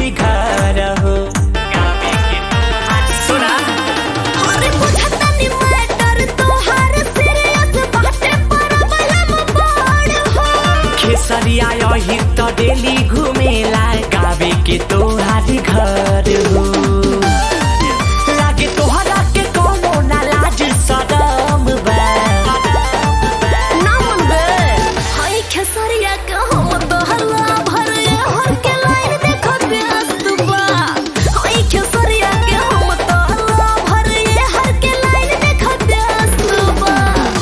तोहारी घर हो गावे के तोहारी सुना अरे बुझता नी मैटर तोहार सीरियस बाटे प्रॉब्लम बड़ हो खेसरिया यही त डेली घुमेला गावे के तोहारी घर हो लागे तोहरा के कोनो ना लाज शरम बा ना मन बे हाय खेसरिया के हम तो हल्ला भर हर के लाइन देखो व्यस्त बा हाय खेसरिया के हम तो हल्ला भर हर के लाइन देखो व्यस्त बा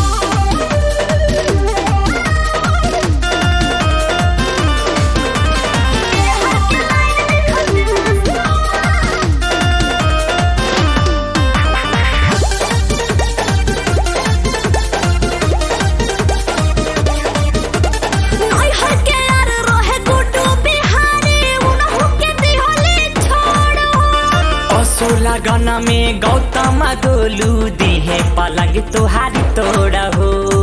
नई हर के यार रहे गुड्डू बिहारी उनहु के दिहले छोड़ असो लगन में गौतम गोलू दिहे पलंग तोहारी तोड़ हो